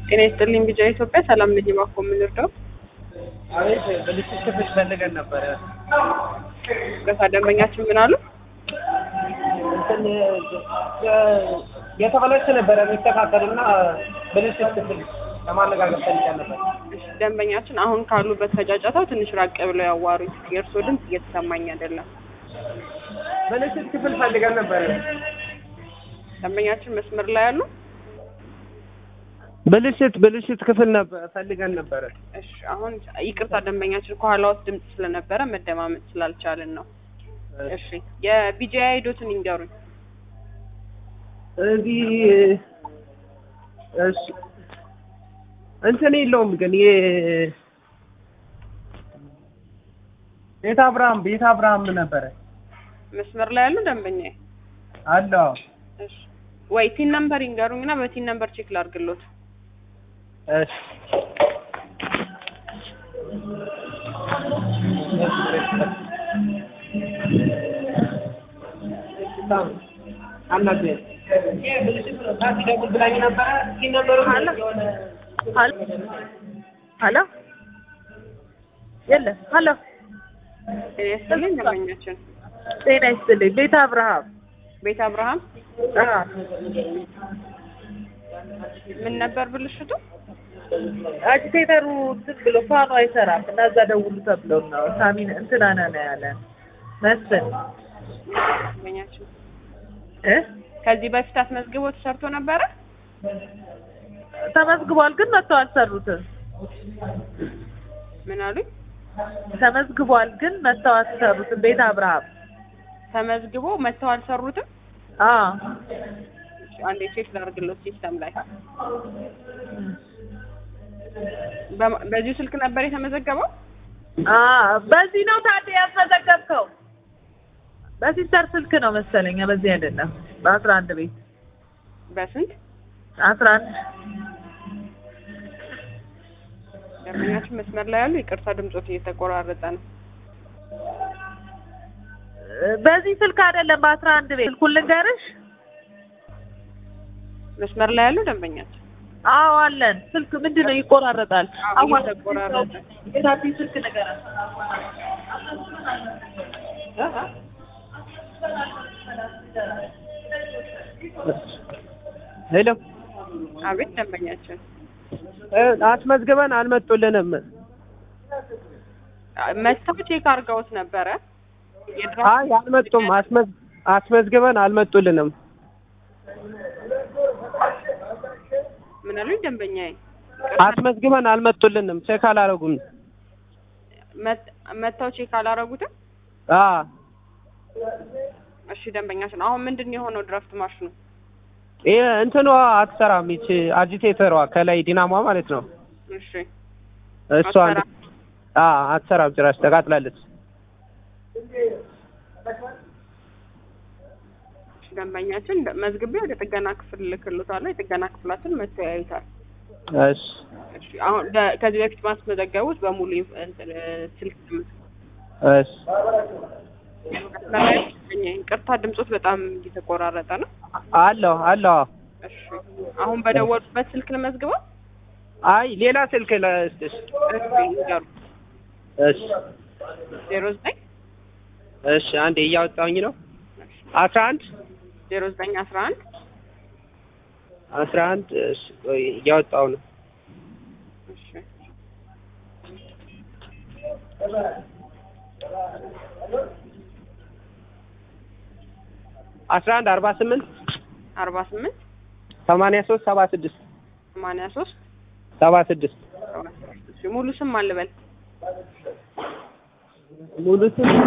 ጤና ይስጥልኝ ቢጫ ኢትዮጵያ ሰላም ነኝ ባኮ የምንርዳው አቤት ብልሽት ክፍል ፈልገን ነበረ። ገሳ ደንበኛችን ምን አሉ? እንትን የተበላሸ ነበረ የሚስተካከልና ብልሽት ክፍል ለማነጋገር ፈልገን ነበር። እሺ፣ ደንበኛችን አሁን ካሉበት ከጫጫታው ትንሽ ራቅ ብለው ያዋሩኝ። የእርስዎ ድምፅ እየተሰማኝ አይደለም። ብልሽት ክፍል ፈልገን ነበረ። ደንበኛችን መስመር ላይ ያሉ? ብልሽት ብልሽት ክፍል ነበር ፈልገን ነበረ። እሺ፣ አሁን ይቅርታ ደንበኛችን ከኋላ ውስጥ ድምፅ ስለነበረ መደማመጥ ስላልቻልን ነው። እሺ፣ የቢጂአይ አይዶትን ይንገሩኝ። እዚህ እሺ እንትን የለውም ግን የ ቤተ አብርሃም ቤተ አብርሃም ነበረ መስመር ላይ ያሉ ደንበኛ አለ እሺ፣ ወይ ቲን ነምበር ይንገሩኝ እና በቲን ነምበር ቼክ ላድርግሎት። እሺ አናደ ደውል ብላኝ ነበረ ሲነበሩ ሀሎ የለ ሀሎ ጤና ይስጥልኝ ደንበኛችን ጤና ይስጥልኝ ቤተ አብርሃም ቤት አብርሃም አ ምን ነበር ብልሽቱ? አጂቴተሩ እንትን ብሎ ፋኑ አይሰራም እና እዛ ደውሉ ተብለው ነው ሳሚን እንትና ነን ያለን መስፍን ደንበኛችን እ ከዚህ በፊት አስመዝግቦ ተሰርቶ ነበረ? ተመዝግቧል ግን መጥተው አልሰሩትም ምን አሉኝ? ተመዝግቧል ግን መጥተው አልሰሩትም ቤተ አብርሃም ተመዝግቦ መጥተው አልሰሩትም? አ እሺ፣ አንዴ ቼክ ላድርግሎት ሲስተም ላይ በማ- በዚሁ ስልክ ነበር የተመዘገበው? አ በዚህ ነው ታዲያ ያስመዘገብከው በሲስተር ስልክ ነው መሰለኝ በዚህ አይደለም በአስራ አንድ ቤት በስንት አስራ አንድ ደንበኛችን መስመር ላይ ያሉ ይቅርታ ድምጾት እየተቆራረጠ ነው። በዚህ ስልክ አይደለም በአስራ አንድ ቤት ስልኩን ልንገርሽ መስመር ላይ ያሉ ደንበኛችን አዎ አለን ስልክ ምንድን ነው ይቆራረጣል አዎ፣ አዋ- እየተቆራረጠ። የታቲ ስልክ ንገራት ሄሎ አቤት ደንበኛችን እ አስመዝግበን አልመጡልንም። መጥተው ቼክ አድርገውት ነበረ። የድራ- አይ አልመጡም። አስመዝ አስመዝግበን አልመጡልንም። ምን አሉኝ ደንበኛዬ? አስመዝግበን አልመጡልንም። ቼክ አላረጉም። መጥ- መጥተው ቼክ አላረጉትም? አ እሺ ደንበኛችን አሁን ምንድን ነው የሆነው ድራፍት ማሽኑ? ይሄ እንትኗ አትሰራም። ይቺ አጂቴተሯ ከላይ ዲናሟ ማለት ነው። እሺ እሷ አትሰራም? አ አትሰራም። ጭራሽ ተቃጥላለች። እሺ ደንበኛችን ደ- መዝግቤ ወደ ጥገና ክፍል ልክሎታለሁ። የጥገና ክፍላችን መጥተው ያዩታል። እሺ እሺ አሁን በ- ከዚህ በፊት ማስመዘገቡት በሙሉ ይፍ- እንትን እ፣ ስልክ ነው። እሺ መስመር ላይ ደንበኛዬ፣ ይቅርታ ድምጾት በጣም እየተቆራረጠ ነው። አለሁ አለሁ። እሺ አሁን በደወሉበት ስልክ ልመዝግበው? አይ ሌላ ስልክ ለስጥሽ። እሺ ይንገሩ። እሺ ዜሮ ዘጠኝ እሺ አንዴ እያወጣሁኝ ነው። አስራ አንድ ዜሮ ዘጠኝ አስራ አንድ አስራ አንድ እሺ ቆይ እያወጣሁ ነው። እሺ አስራ አንድ አርባ ስምንት አርባ ስምንት ሰማንያ ሶስት ሰባ ስድስት ሰማንያ ሶስት ሰባ ስድስት እሺ ሙሉ ስም አልበል ሙሉ ስም